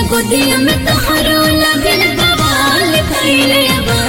गोदिया में तोहरो लगल बवाल कइले बा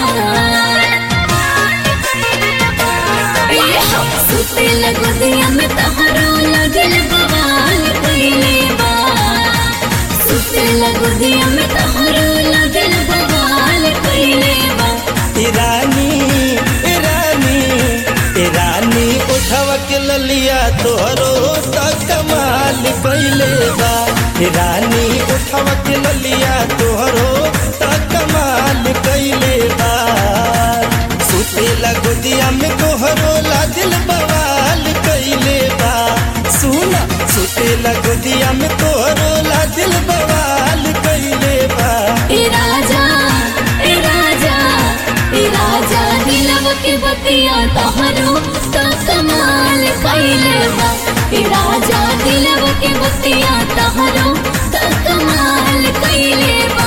ए हो सुतेला गोदिया में तोहरो लगल बवाल कइले बा सुतेला गोदिया में तोहरो लगल बवाल कइले बा ईरानी ईरानी ईरानी उठवा के ललिया तोहरो त कमाल कइले बा ईरानी उठवा के ललिया तोहरो त कमाल कइले बा सुतेला गोदिया में तोहरो ला दिल बवाल कइले बा सुना सुतेला गोदिया में तोहरो ला दिल बवाल कइले बा ए राजा ए राजा ए राजा दिलव के बतिया तोहरो तो कमाल कइले बा ए राजा दिलव के बतिया तोहरो तो कमाल कइले बा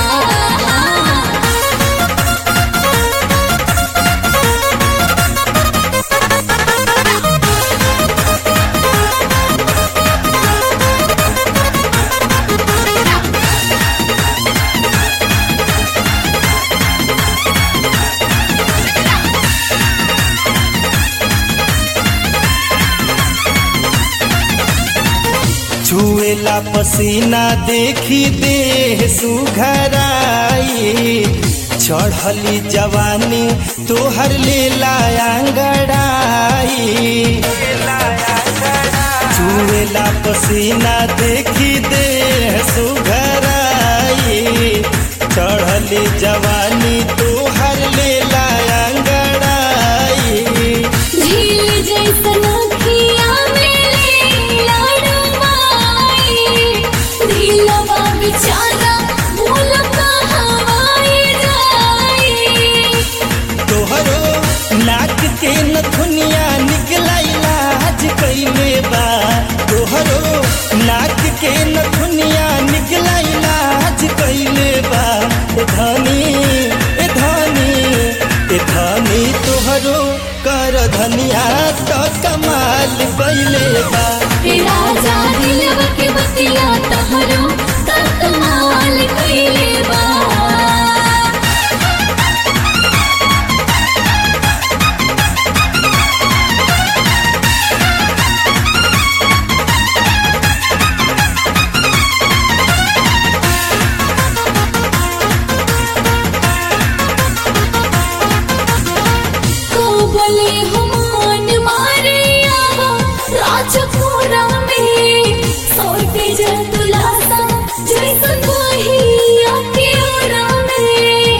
छुएला पसीना देखी देह सुघराई चढ़ली जवानी तोहर लेला अंगड़ाई छुएला पसीना देखी देह सुघराई चढ़ली जवानी तोहर लेला अंगड़ाई झील जैसन अखिया मेरे लाडवाई दिलवा बेचारा भूल कहावाई जाई तोहरो नाक के नथुनिया निकला इलाज कइले बा तोहरो नाक के नथुनिया निकला इलाज कइले बा ए धनी ए धनी ए धनी तोहरो कर धनिया तो कमाल कइले बा ए राजा दिलवा के बतिया तहरो त कमाल कइले बा को बोले हमान मारे आवा राजपुरा में सोते जल तुलासा जैसन वही आके ओरा में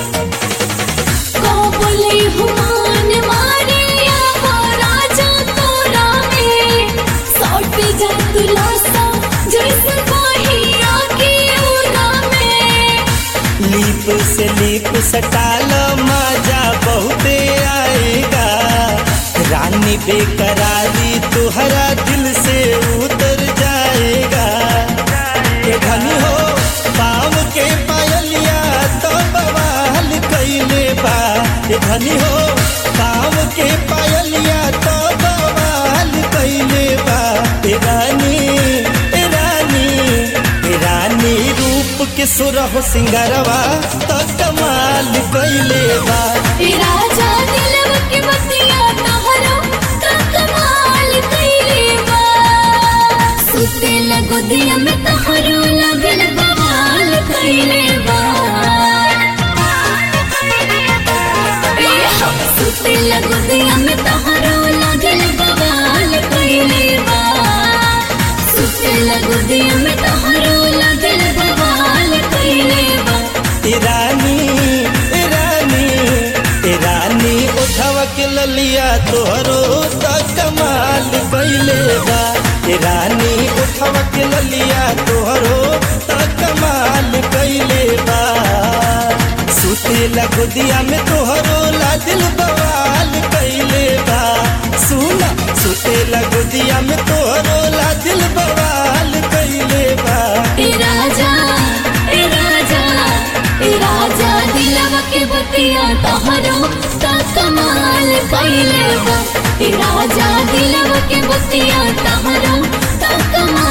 को बोले हमान मारे आवा राजपुरा में सोते जल तुलासा जैसन वही आके ओरा में लीप से लीप सटाल मजा बहुते आएगा रानी बेकरारी तुहरा दिल से उतर जाएगा ये धनी हो पाँव के पायलिया तो बवाल कैले बा ये धनी हो पाँव के पायलिया तो बवाल कैले बा ए रानी ए रानी ए रानी रूप के सुरह सिंगरवा तो कमाल कैले बा ए राजा दिलव के बतिया तहरो त कमाल कइले बा सुते लगो दिया में तहरो लगल बवाल कइले बा ए हो सुते लगो दिया में तहरो लगल बवाल कइले बा सुते लगो दिया में तहरो लगल बवाल कइले बा ए रानी ए रानी ए रानी उठवा के ललिया तोहरो त कमाल कैले बा ए रानी उठवा के ललिया तोहरो त कमाल कैले बा सुतेला गोदिया में तोहरो ला दिल बवाल कैले बा सुना सुतेला गोदिया में तोहरो ला दिल बवाल कैले बा ए राजा ए राजा ए राजा दिलवा के बतिया तहरो त कमाल कइले बा ए राजा दिलवा के बतिया तहरो त कमाल